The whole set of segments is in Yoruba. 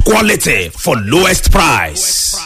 quality for lowest price.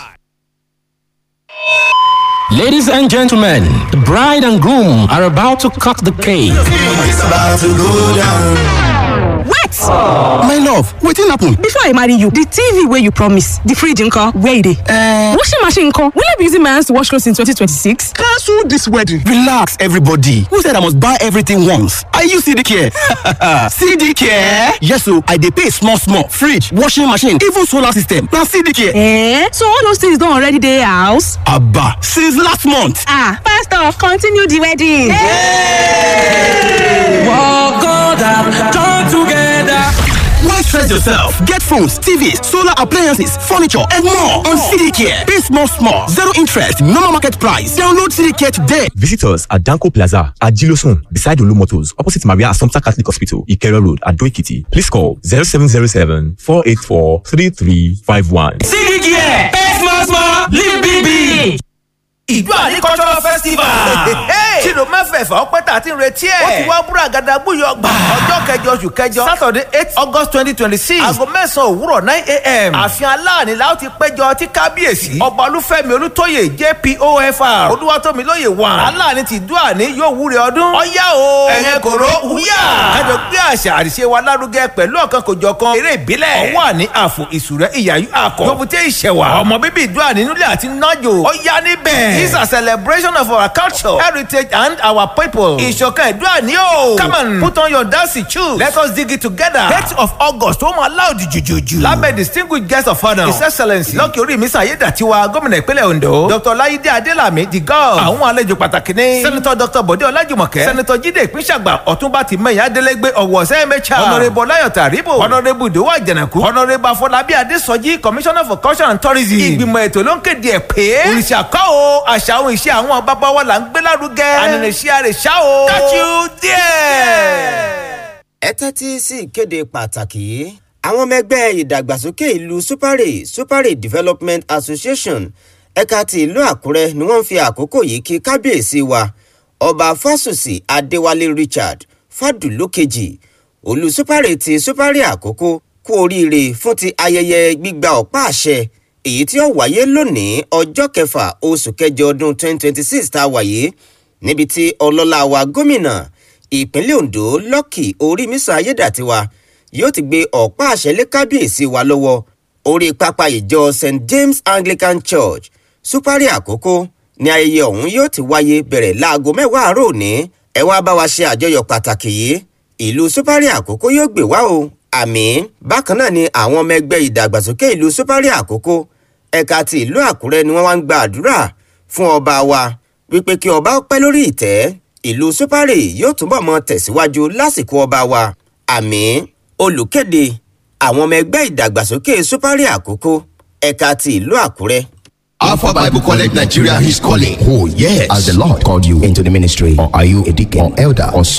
Ladies and gentlemen, the bride and groom are about to cut the cake. It's about to go down. Wait! My love, wetin happen? Before I marry you, the TV wey you promise, the fridge nko, where e dey? Uh, washing machine nko, will I be using my hands to wash clothes in 2026? Cancel this wedding. Relax, everybody. Who said I must buy everything once? Are you CD care? CD care? Yes, so I dey pay small small. Fridge, washing machine, even solar system. Na CD care. Eh? So all those things don already dey house? Abba, since last month. Ah, pastor, continue the wedding. Hey! Walk on down, join together. Why stress yourself? Get phones, TVs, solar appliances, furniture, and more on CDCare. Pay small, small, zero interest, normal market price. Download CDCare today. Visit us at Danko Plaza at Gilosun, beside Olu Motors, opposite Maria Assumpta Catholic Hospital, Ikero Road, at Doikiti. Please call 0707 484 3351. CDCare, pay small, small, live big, big. ìjọ àní cultural festival. tìlù mẹ́fẹ̀ẹ̀fà ọpẹ́ tà ti ń retí ẹ̀. ó ti wá búra gàdá gbúyọ̀ gbà. ọjọ́ kẹjọ oṣù kẹjọ saturday eight august twenty twenty six. aago mẹ́sàn-án òwúrọ̀ nine a.m. ààfin aláàní la ó ti péjọ tí kábíyèsí. ọba olúfẹ́mi olútóyè jpofr. olúwatómilóye wà. aláàní ti dúà ní yóò wúre ọdún. ọ̀yá o ẹ̀yẹ kòró wúyà. kájọ gbé àṣà àríṣe wa lárugẹ pẹ̀lú ọ̀kan kòjọ̀kan eré ìbílẹ̀. ọwọ́ àní àfò ìsúrẹ́ ìyàyú àkọ́. yòbùtẹ́ ìṣẹ̀wà. ọmọ bíbí ìdúà nínú ilé àti nájò. ọ̀yá níbẹ̀. This is a celebration of our culture, heritage, and our people. Ìṣọ̀kan ìdúrà ní o. Come on, put on your dancing shoes. Let us dig it together. Eight of August, ó máa láòdì jùjùjù. Lábẹ́ distinguished guest of honour. His excellence Lọ́kì orí mi Sàyédàtiwa gómìnà ìpínlẹ̀ Ondo. Dr. Láyídé Adélàmí the god. Àwọn àlejò pàtàkì ni. Sẹ́nitọ́ Dr. Bọ̀dé Ọlájùmọ̀kẹ́. Sẹ́nitọ́ Jídé Ìpínṣàgbà Ọ̀túnba Tìmẹ̀yìn Adélégbé Ọ̀wọ̀ Sẹ́mẹ́chà. Honourable Láyọ̀ Tàríbò. Honourable Ìdòwò Àjànàkú. Honourable Afọlábí Adésọjí Commissioner for Culture and Tourism. Ìgbìmọ̀ ètò ló ń kéde ẹ̀ pé. Òrìṣà kọ́ o, àṣà àwọn ìṣe àwọn bàbá wa là ń gbé lárugẹ. ànàlẹ́sí àrè ṣá o. catch you there. ẹ tẹ́tí sí ìkéde pàtàkì yìí àwọn ọmọ ẹgbẹ́ ìdàgbàsókè ìlú supare supare development association ẹ̀ka ti ìlú àkúrẹ́ ni wọ́n ń fi àkókò yìí kí kábíyèsí wa ọba fásùsì adéwálé richard fàdúlókejì olú supare ti supare àkókò kú oríire fún ti ayẹyẹ gbígba ọ̀pá àṣẹ èyí tí ó wáyé lónìí ọjọ́ kẹfà oṣù kẹjọ ọdún 2026 tá a wáyé níbi tí ọlọ́lá wa gómìnà ìpínlẹ̀ ondo lọ́kì orímísà ayédàtiwa yóò ti gbé ọ̀pá àṣẹ lé kábíyèsí wa lọ́wọ́ orí pápá ìjọ st james anglican church supari àkókò ní ayẹyẹ ọ̀hún yóò ti wáyé bẹ̀rẹ̀ láago mẹ́wàá àárọ̀ òní ẹ wá bá wa ṣe àjọyọ̀ pàtàkì yìí ìlú supari àkókò yóò gbé wá o àmì bákan náà ni àwọn ọmọ ẹgbẹ́ ìdàgbàsókè ìlú supari àkókò ẹ̀ka ti ìlú àkúrẹ́ ni wọ́n wá ń gba àdúrà fún ọba wa wípé kí ọba pẹ́ lórí ìtẹ́ ìlú supari yóò túbọ̀ mọ tẹ̀síwájú lásìkò ọba wa àmì olùkéde àwọn ọmọ ẹgbẹ́ ìdàgbàsókè supari àkókò ẹ̀ka ti ìlú àkúrẹ́. Alpha Bible College Nigeria is calling. Oh, yes. As the Lord called you into the ministry, Or are you a deacon or elder, or